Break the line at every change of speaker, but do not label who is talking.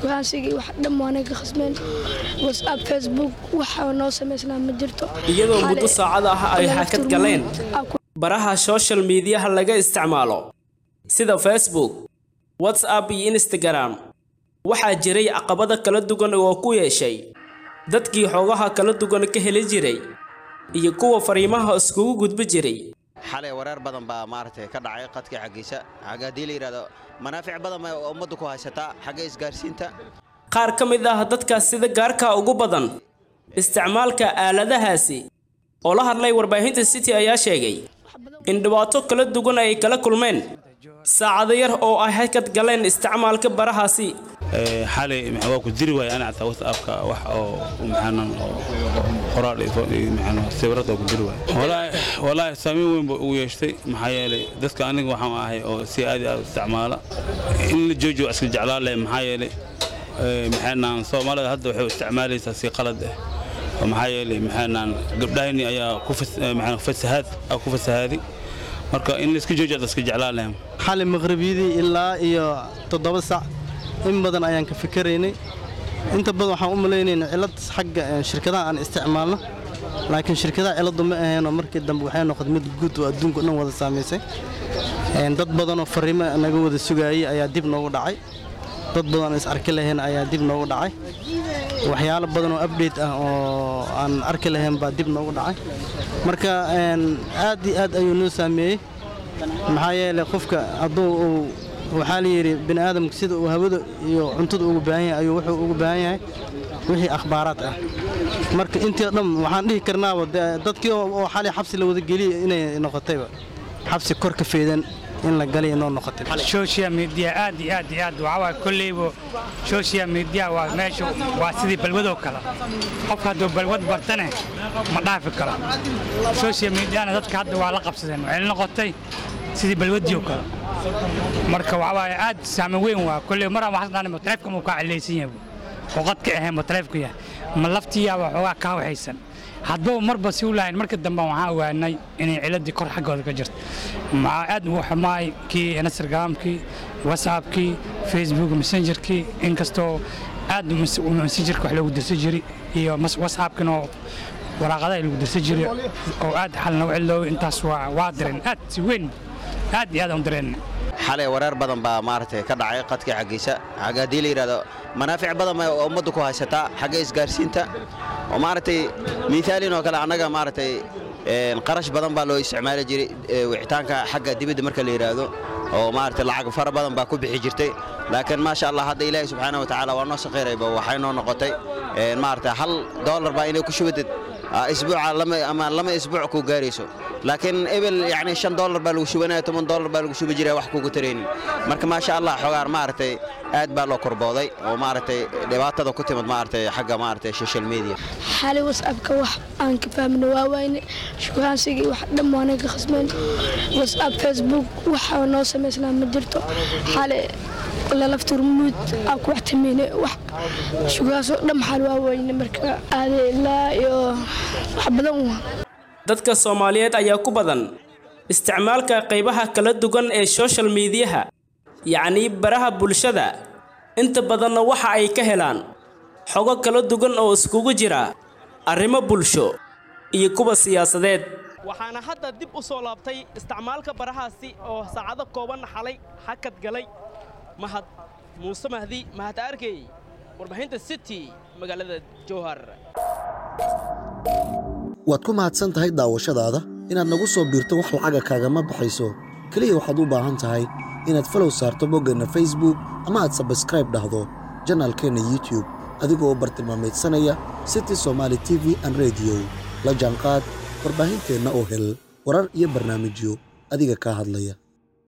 shukaansigii wax dhan waanay ka khasmeen whatsapp facebook waxa noo samaysnaa ma jirto
iyadoo muddo
Xale-
saacad ah ay
laba
hakad
turmuud
galeen
aa ku
baraha social mediaha laga isticmaalo sida facebook whatsapp iyo instagram waxaa jiray caqabada kala duwan oo ku yeeshay dadkii xoogaha kala duwan ka heli jiray iyo kuwa fariimaha iskugu gudbi jiray
xalay wareer badan baa maaragtay ka dhacay qadka xaggiisa xagga haddii la yidhahdo manaafic badan bay ummaddu ku haysataa xagga isgaarsiinta
qaar ka mid ah dadkaas sida gaarka ugu badan isticmaalka aaladahaasi oo la hadlay warbaahinta city ayaa sheegay in dhibaato kala duwan ay kala kulmeen saacado yar oo ay hakad galeen isticmaalka barahaasi
Ee, xalay maxaa waa ku diri waaya ana xataa whatsappka wax oo maxaanan oo qoraal iyo fo- iyo maxaanan sawirada oo ku diri waaya walaahi walaahi saameyn weyn buu ugu yeeshtay maxaa yeelay dadka aniga waxaan ahay oo si aad iyo aad u isticmaala in la joojiyo waa iska jeclaan leh maxaa yeelay ee, maxaanan soomaalida hadda waxay u isticmaalaysaa si qalad ah oo maxaa yeelay maxaanan gabdhahayni ayaa ku fas- ee, maxaa fasahaad aa ku fasahaaday marka in la iska joojiyo waa iska jeclaan leh
xali maqribiyadii ilaa iyo toddoba sac in badan ayaan ka fikiraynay inta badan waxaan u malaynaynaa cilad xagga eh, shirkadaha aan isticmaalno laakiin shirkadaha ciladu ma aheenoo markii dambe waxay noqotay mid guud oo adduunka o dhan wada saamaysay Een, dad badanoo fariimo naga wada sugaayay ayaa dib noogu dhacay dad badan oo is arki lahayn ayaa dib noogu dhacay waxyaalo badan oo update ah oo aan arki lahayn baa dib noogu dhacay marka een, aad iyo aad ayuu noo saameeyey maxaa yeelay qofka hadduu uu waxaa la yidhi bini aadamka sida uu hawada iyo cuntada ugu baahan yahay ayuu wuxuu ugu baahan yahay wixii akhbaaraad ah marka intii oo dhan waxaan dhihi karnaaba dee dadkii oo oo xalay xabsi la wada geliyay inay noqotayba xabsi kor ka feedan in la galay inoo noqotay
social media aad iyo aad iyo aad waxaa waaye kolleyba social media waa meesha waa sidii balwadoo kale qofka hadduu balwad bartane ma dhaafi karo social mediana dadka hadda waa la qabsadeen waxay la noqotay sidii balwadii oo kale marka waxaa waaye aad saameyn weyn waa kolley maraan waxaas dhaanay taleefka muu kaa cilaysan yahay oo qadka ahayn ba taleefku yahay ma laftiyaaba xoogaa kaa waxaysan hadba marba si u lahayn marka dambe waxaan ogaanay inay ciladii kor xaggooda ka jirto maxaa aad ugu xumaay kii instagramkii whatsappkii facebook messengerkii inkastoo aad mes- messengerka wax loogu dirsan jiray iyo mas- whatsappkina oo waraaqadaha lagu dirsan jiray oo aad xal nagu cilooway intaas waa waa direen aad si weyn aad iyo aad aan u direen
xalay wareer badan baa maaragtay ka dhacay qadka xaggiisa xagga haddii la yidhahdo manaafic badan bay ummaddu ku haysataa xagga isgaarsiinta oo maaragtay miithaalin oo kale annaga maaragtay een, qarash badan baa loo isticmaali jiray ee, wicitaanka xagga dibadda marka la yidhaahdo oo maaragtay lacag fara badan baa ku bixi jirtay laakiin maasha allah hadda ilaahi subxaana wa tacaala waa noo shaqayrayba waxay noo noqotay een, maaragtay hal doolar baa inay ku shubatid ah, isbuuca lama ama lama isbuuc ku gaarayso laakiin ebel yani shan doolar baa lagu shubanaya toban doolar baa lagu shubi jiray wax kugu taraynin marka maasha allah xogaar maaragtay aad baa loo korbooday oo maaragtay dhibaatada ku timid maaragtay xagga maaragtay social media
xali whatsappka wax aan ka fahmno waa wayne shukaansigii wax dhan waanay ka khasmeen whatsapp facebook waxa noo samaysnaa ma jirto xali lalaf turmuud aa ku wax tameyne wax shukaasoo dhan xal waa wayne marka aade ilaa iyo wax badan waa
dadka soomaaliyeed ayaa ku badan isticmaalka qaybaha kala duwan ee social mediaha yacnii baraha bulshada inta badanna waxa ay ka helaan xogo kala duwan oo iskugu jira arrimo bulsho iyo kuwa siyaasadeed waxaana hadda dib u soo laabtay isticmaalka barahaasi oo saacado kooban xalay hakad galay mahad muuse mahdi mahad arkey warbaahinta city magaalada jowhar
waad ku mahadsan tahay daawashadaada inaad nagu soo biirto wax lacaga kaagama baxayso keliya waxaad u baahan tahay inaad falow saarto boggeenna facebook ama aad sabskraib dhahdo janaalkeenna youtube adigoo bartilmaamaydsanaya city somaali t v an rediyo la jaanqaad warbaahinteenna oo hel warar iyo barnaamijyo adiga kaa hadlaya